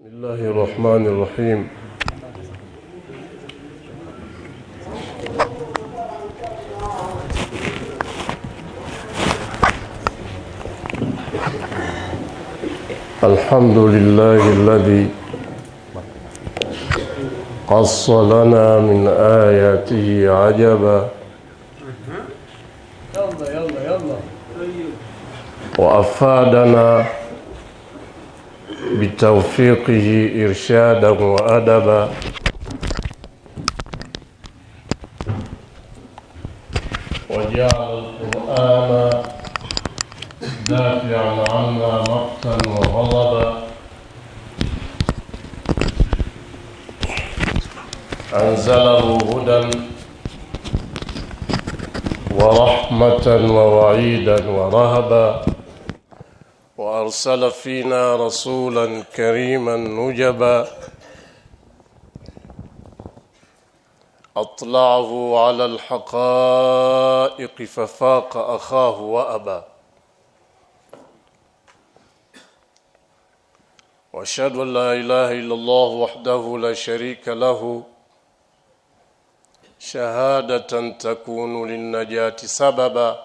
بسم الله الرحمن الرحيم الحمد لله الذي قص لنا من آياته عجبا يلا يلا يلا وأفادنا بتوفيقه إرشادا وأدبا وجعل القرآن دافعا عنا مقتا وغضبا أنزله هدى ورحمة ووعيدا ورهبا وأرسل فينا رسولا كريما نجبا أطلعه على الحقائق ففاق أخاه وأبى وأشهد أن لا إله إلا الله وحده لا شريك له شهادة تكون للنجاة سببا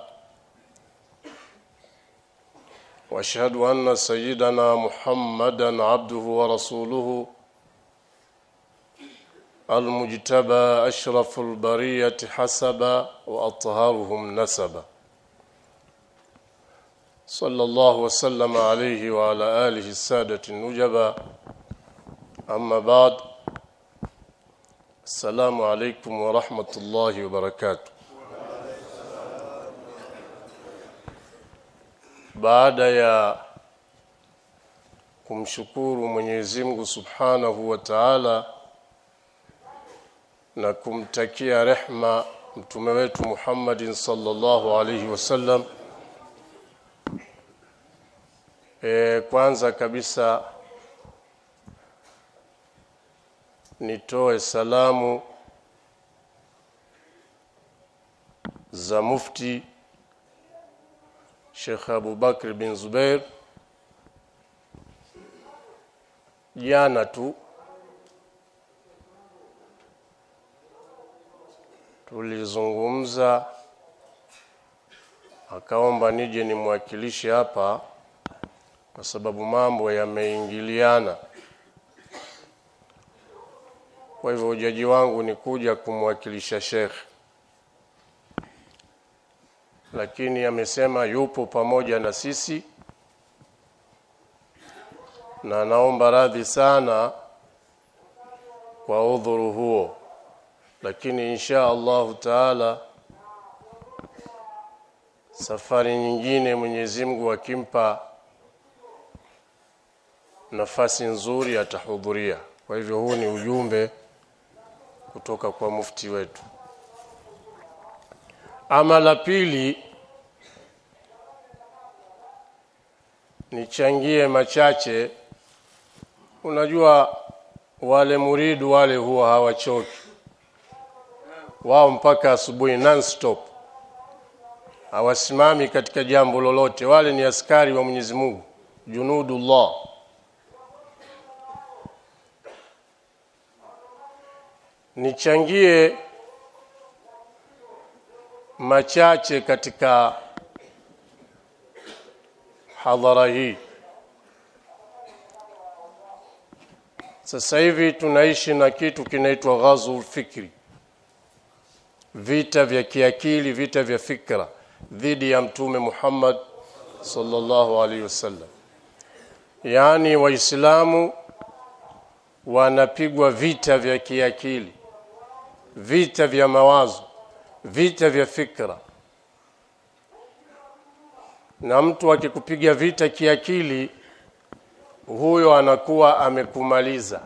واشهد ان سيدنا محمدا عبده ورسوله المجتبى اشرف البريه حسبا واطهرهم نسبا صلى الله وسلم عليه وعلى اله الساده النجبا اما بعد السلام عليكم ورحمه الله وبركاته baada ya kumshukuru Mwenyezi Mungu Subhanahu wa Ta'ala na kumtakia rehma mtume wetu Muhammadin sallallahu alaihi wasallam e, kwanza kabisa nitoe salamu za mufti Sheikh Abu Bakr bin Zubair jana tu tulizungumza akaomba nije nimwakilishe hapa kwa sababu mambo yameingiliana kwa hivyo ujaji wangu ni kuja kumwakilisha Sheikh lakini amesema yupo pamoja na sisi na naomba radhi sana kwa udhuru huo lakini insha Allahu taala safari nyingine Mwenyezi Mungu akimpa nafasi nzuri atahudhuria kwa hivyo huu ni ujumbe kutoka kwa mufti wetu ama la pili nichangie machache unajua wale muridu wale huwa hawachoki wao mpaka asubuhi non stop hawasimami katika jambo lolote wale ni askari wa Mwenyezi Mungu junudullah nichangie machache katika hadhara hii sasa hivi tunaishi na kitu kinaitwa ghazul fikri vita vya kiakili vita vya fikra dhidi ya mtume Muhammad sallallahu alaihi wasallam yaani waislamu wanapigwa vita vya kiakili vita vya mawazo vita vya fikra na mtu akikupiga vita kiakili huyo anakuwa amekumaliza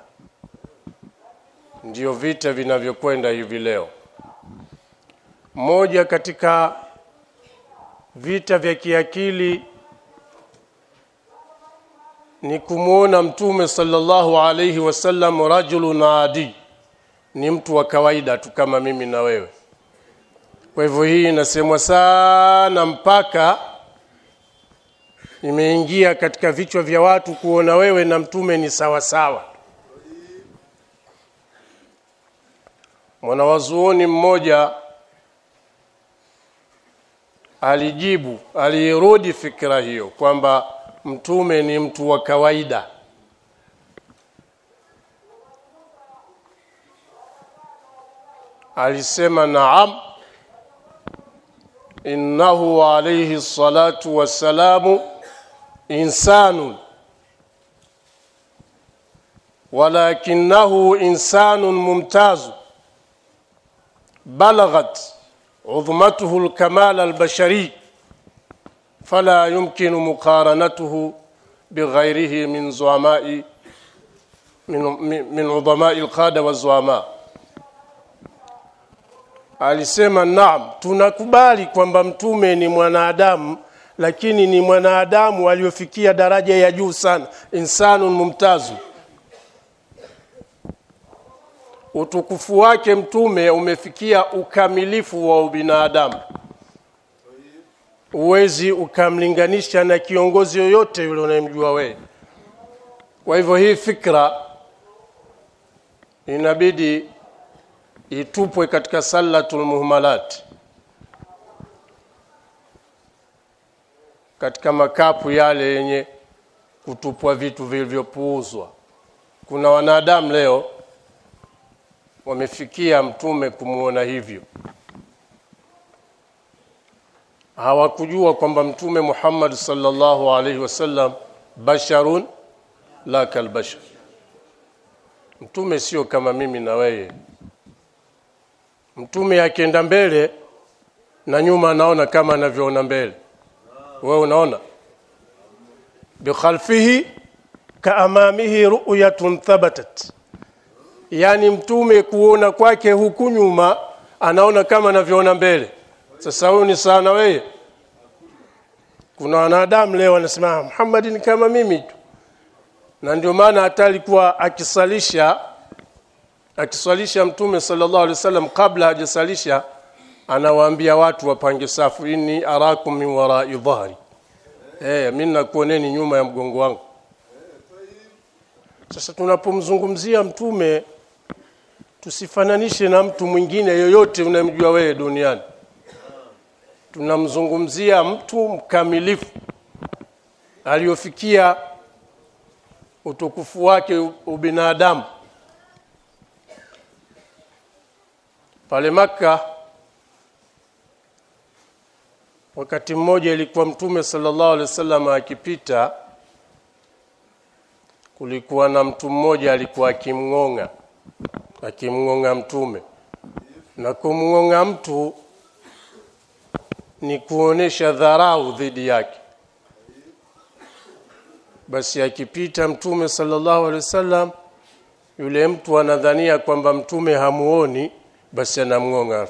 ndio vita vinavyokwenda hivi leo moja katika vita vya kiakili ni kumwona mtume sallallahu alayhi wasallam rajulun adi ni mtu wa kawaida tu kama mimi na wewe kwa hivyo hii inasemwa sana mpaka imeingia katika vichwa vya watu kuona wewe na mtume ni sawa sawa mwanawazuoni mmoja alijibu aliirudi fikra hiyo kwamba mtume ni mtu wa kawaida alisema naam innahu alayhi salatu wassalamu insanun ولكنه إنسان ممتاز بلغت عظمته الكمال البشري فلا يمكن مقارنته بغيره من زعماء من من عظماء القاده والزعماء alisema naam tunakubali kwamba mtume ni mwanadamu lakini ni mwanadamu aliyofikia daraja ya juu sana insanun mumtazu utukufu wake mtume umefikia ukamilifu wa ubinadamu uwezi ukamlinganisha na kiongozi yoyote yule unayemjua wewe kwa hivyo hii fikra inabidi itupwe katika salatul muhmalat katika makapu yale yenye kutupwa vitu vilivyopuuzwa kuna wanadamu leo wamefikia mtume kumuona hivyo hawakujua kwamba mtume Muhammad sallallahu alaihi wasallam basharun la kalbashar mtume sio kama mimi na wewe mtume akienda mbele na nyuma anaona kama anavyoona mbele wewe unaona bikhalfihi kaamamihi ru'yatun thabatat yani mtume kuona kwake huku nyuma anaona kama anavyoona mbele sasa huyu ni sana wewe kuna wanadamu leo wanasema Muhammad ni kama mimi tu na ndio maana hata alikuwa akisalisha akiswalisha mtume sallallahu alaihi wasallam kabla hajasalisha anawaambia watu wapange safu inni arakum min wara'i dhahri eh mimi nakuoneni nyuma ya mgongo wangu sasa tunapomzungumzia mtume tusifananishe na mtu mwingine yoyote unayemjua wewe duniani tunamzungumzia mtu mkamilifu aliyofikia utukufu wake ubinadamu pale maka wakati mmoja ilikuwa mtume sallallahu alaihi wasallam akipita kulikuwa na mtu mmoja alikuwa akimngonga akimngonga mtume na kumngonga mtu ni kuonesha dharau dhidi yake basi akipita mtume sallallahu alaihi wasallam yule mtu anadhania kwamba mtume hamuoni basi anamngonga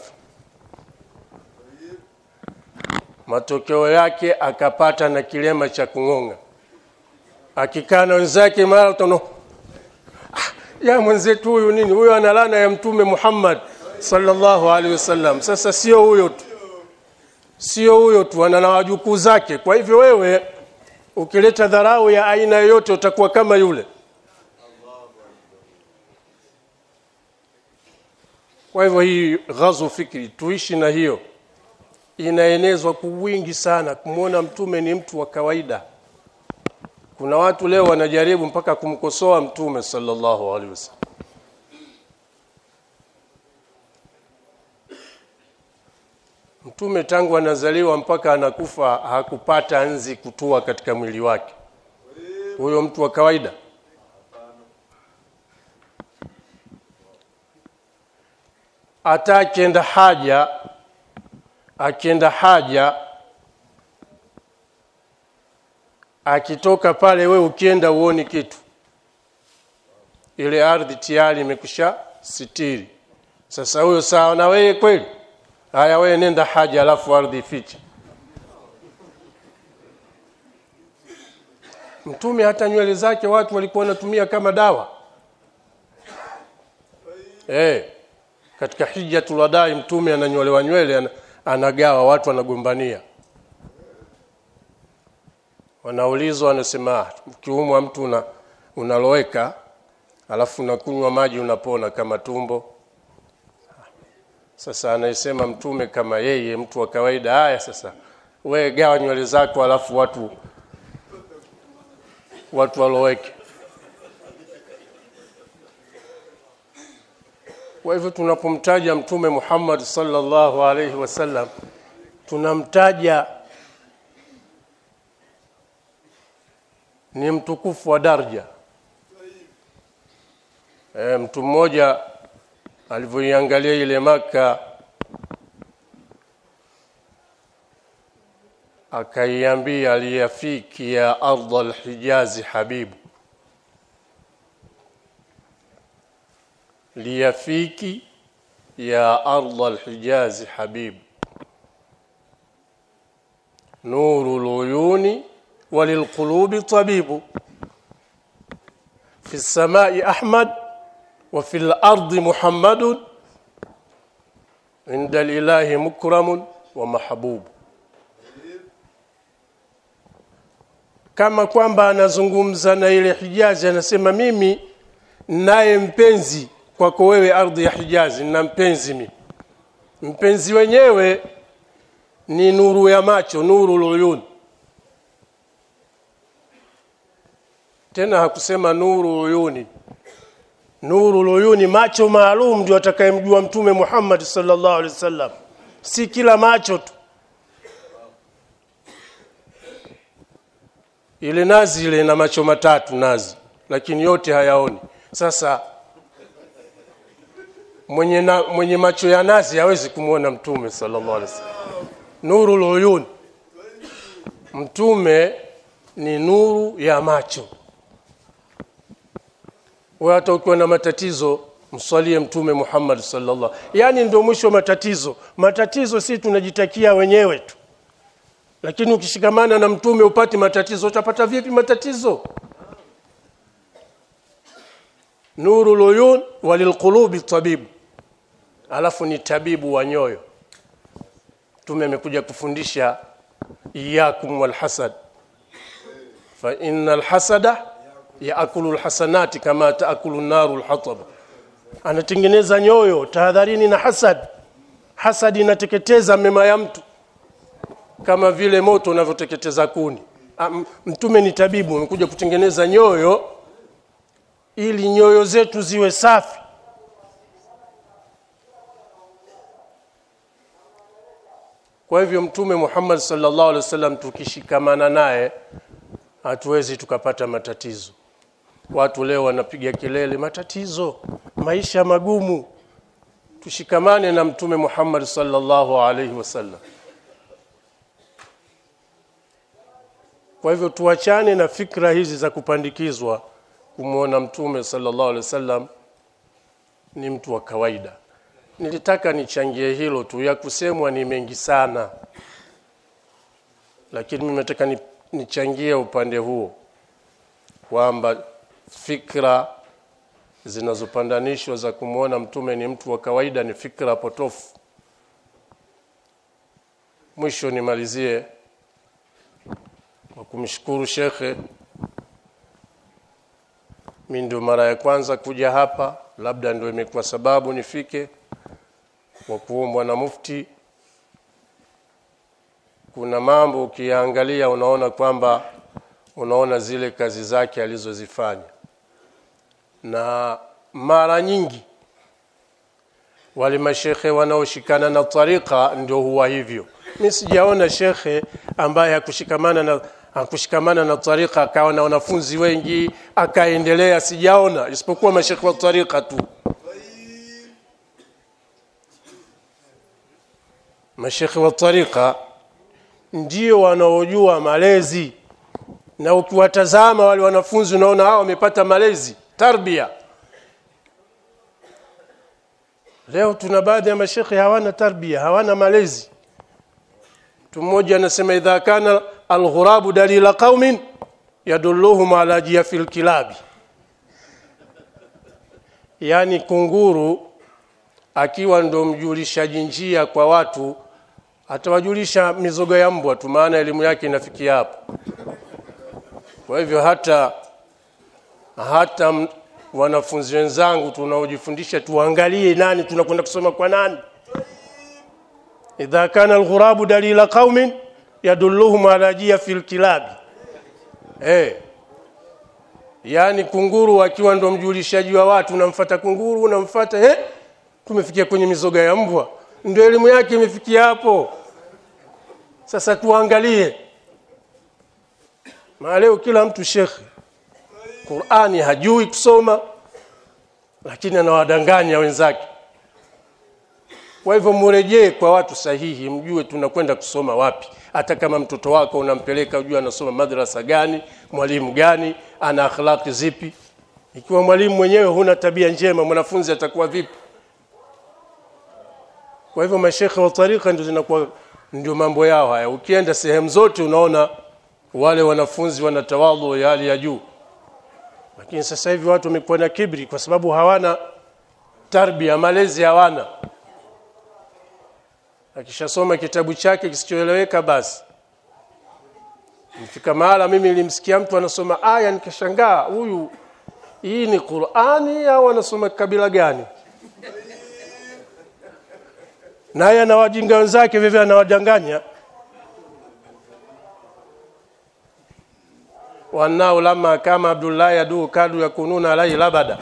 matokeo yake akapata na kilema cha kungonga akikaa na wenzake mara utaona ah, ya mwenzetu huyu nini huyo ana laana ya mtume Muhammad sallallahu alaihi wasallam sasa sio huyo tu sio huyo tu ana na wajukuu zake kwa hivyo wewe ukileta dharau ya aina yoyote utakuwa kama yule kwa hivyo hii ghazu fikri tuishi na hiyo inaenezwa kwa wingi sana kumwona mtume ni mtu wa kawaida kuna watu leo wanajaribu mpaka kumkosoa mtume sallallahu alaihi wasallam mtume tangu anazaliwa mpaka anakufa hakupata nzi kutua katika mwili wake huyo mtu wa kawaida hata akienda haja akienda haja akitoka pale we ukienda uoni kitu ile ardhi tayari imekusha sitiri sasa huyo sawa na wewe kweli haya wewe nenda haja alafu ardhi ifiche mtume hata nywele zake watu walikuwa wanatumia kama dawa eh katika hijjatul wadai mtume ananyolewa nywele anagawa watu wanagombania wanaulizwa wanasema "Ah, ukiumwa mtu una, unaloweka alafu unakunywa maji unapona kama tumbo sasa anayesema mtume kama yeye mtu wa kawaida haya sasa we gawa nywele zako alafu watu watu waloweke kwa hivyo tunapomtaja mtume Muhammad sallallahu alaihi wasallam tunamtaja ni mtukufu wa daraja e, mtu mmoja alivyoiangalia ile maka akaiambia liyafiki ya ardha alhijazi habibu liyafiki ya ardha alhijazi habibu nuru luyuni وللقلوب طبيب في السماء أحمد وفي الأرض محمد عند الإله مكرم ومحبوب kama kwamba anazungumza na ile Hijazi, anasema mimi naye mpenzi kwako wewe, ardhi ya Hijazi, na mpenzi mimi. Mpenzi wenyewe ni nuru ya macho, nuru luyun. Tena hakusema nuru uyuni, nuru luyuni, macho maalum ndio atakayemjua Mtume Muhammad sallallahu alaihi wasallam, si kila macho tu. ile nazi ile ina macho matatu nazi lakini yote hayaoni sasa mwenye, na, mwenye macho ya nazi hawezi kumwona mtume sallallahu alaihi wasallam nuru luyun mtume ni nuru ya macho wewe hata ukiwa na matatizo mswalie mtume Muhammad sallallahu yani ndio mwisho wa matatizo matatizo si tunajitakia wenyewe tu lakini ukishikamana na mtume upati matatizo utapata vipi matatizo nuru luyun walilqulubi tabibu alafu ni tabibu wa nyoyo mtume amekuja kufundisha iyakum walhasad fa innal hasada yaakulu alhasanati kama taakulu naru alhatab anatengeneza nyoyo tahadharini na hasad hasad inateketeza mema ya mtu kama vile moto unavyoteketeza kuni Am- mtume ni tabibu amekuja kutengeneza nyoyo ili nyoyo zetu ziwe safi kwa hivyo mtume Muhammad sallallahu alaihi wasallam tukishikamana naye hatuwezi tukapata matatizo watu leo wanapiga kelele matatizo maisha magumu tushikamane na mtume Muhammad sallallahu alaihi wasallam Kwa hivyo tuachane na fikra hizi za kupandikizwa kumwona mtume sallallahu alaihi wasallam ni mtu wa kawaida. Nilitaka nichangie hilo tu, ya kusemwa ni mengi sana, lakini mimi nataka ni- nichangie upande huo kwamba fikra zinazopandanishwa za kumwona mtume ni mtu wa kawaida ni fikra potofu. Mwisho nimalizie kwa kumshukuru shekhe. Mi ndio mara ya kwanza kuja hapa, labda ndio imekuwa sababu nifike, kwa kuombwa na mufti. Kuna mambo ukiyaangalia unaona kwamba unaona zile kazi zake alizozifanya, na mara nyingi wale mashekhe wanaoshikana na tarika ndio huwa hivyo. Mi sijaona shekhe ambaye hakushikamana na hakushikamana na tarika akawa na wanafunzi wengi akaendelea, sijaona isipokuwa mashekhe wa tarika tu. Mashekhe wa tarika ndio wanaojua malezi, na ukiwatazama wale wanafunzi unaona hao wamepata malezi, tarbia. Leo tuna baadhi ya mashekhe hawana tarbia, hawana malezi. Mtu mmoja anasema idha kana alghurabu dalila qaumin yadulluhum ala jiyafil kilabi, yani kunguru akiwa ndo mjulishaji njia kwa watu atawajulisha mizoga ya mbwa tu, maana elimu yake inafikia hapo. kwa hivyo hata hata m- wanafunzi wenzangu tunaojifundisha tuangalie nani tunakwenda kusoma kwa nani idha kana alghurabu dalila qaumin yadulluhum ala jia fil kilabi eh yani kunguru akiwa ndo mjulishaji wa watu unamfata kunguru unamfata eh tumefikia kwenye mizoga ya mbwa ndio elimu yake imefikia hapo sasa tuangalie na leo kila mtu shekhe Qur'ani hajui kusoma lakini anawadanganya wenzake kwa hivyo murejee kwa watu sahihi mjue tunakwenda kusoma wapi hata kama mtoto wako unampeleka ujue anasoma madrasa gani mwalimu gani ana akhlaqi zipi ikiwa mwalimu mwenyewe huna tabia njema mwanafunzi atakuwa vipi kwa hivyo mashekhe wa tarika ndio zinakuwa ndio mambo yao haya ukienda sehemu zote unaona wale wanafunzi wana tawadhu ya hali ya juu lakini sasa hivi watu wamekuwa na kibri kwa sababu hawana tarbia malezi hawana akishasoma kitabu chake kisichoeleweka basi nifika mahala mimi nilimsikia mtu anasoma aya nikashangaa huyu hii ni Qur'ani au anasoma kabila gani naye ana wajinga wenzake vivyo anawadanganya wanao lama kama Abdullah yadu kadu yakununa alai labada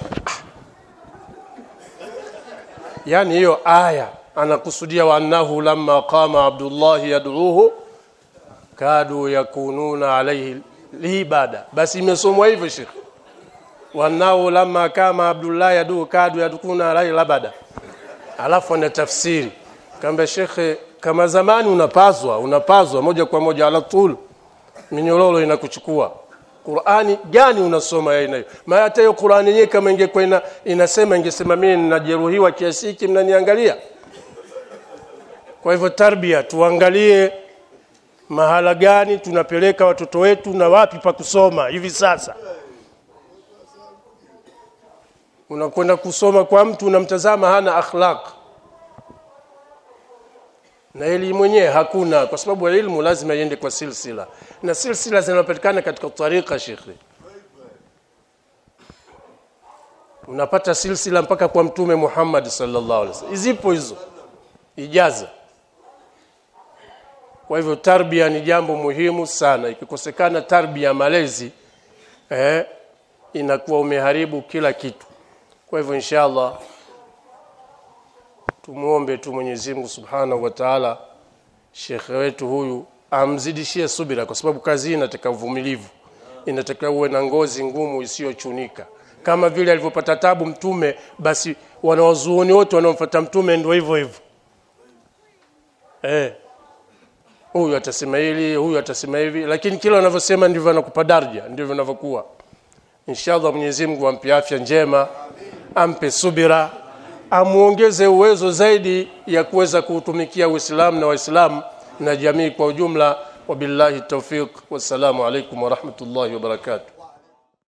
yani hiyo aya anakusudia wannahu lamma qama Abdullah yad'uhu kadu yakununa alayhi libada basi imesomwa hivyo Sheikh wanao lamma kama Abdullah yadu kadu yakuna alayhi labada alafu ana tafsiri kamba shekhe kama zamani unapazwa unapazwa moja kwa moja ala tul minyororo inakuchukua Qur'ani gani unasoma ya aina hiyo maana hata hiyo Qur'ani yenyewe kama ingekuwa ina, inasema ingesema mimi ninajeruhiwa kiasi hiki mnaniangalia kwa hivyo tarbia tuangalie mahala gani tunapeleka watoto wetu na wapi pa kusoma hivi sasa unakwenda kusoma kwa mtu unamtazama hana akhlaq na elimu mwenyewe hakuna kwa sababu elimu lazima iende kwa silsila na silsila zinapatikana katika tarika shekhi unapata silsila mpaka kwa mtume Muhammad sallallahu alaihi wasallam zipo hizo ijaza kwa hivyo tarbia ni jambo muhimu sana ikikosekana tarbia malezi eh, inakuwa umeharibu kila kitu kwa hivyo inshallah tumuombe tu Mwenyezi Mungu Subhanahu wa Ta'ala shekhe wetu huyu amzidishie subira kwa sababu kazi hii inataka uvumilivu inataka uwe na ngozi ngumu isiyochunika kama vile alivyopata tabu mtume basi wanawazuoni wote wanaomfuata mtume ndio hivyo hivyo eh huyu atasema hili huyu atasema hivi lakini kila wanavyosema ndivyo anakupa daraja ndivyo vinavyokuwa inshallah Mwenyezi Mungu ampe afya njema ampe subira amuongeze uwezo zaidi ya kuweza kuutumikia Uislamu na Waislamu na jamii kwa ujumla wabillahi tawfiq wassalamu alaikum wa rahmatullahi wa barakatuh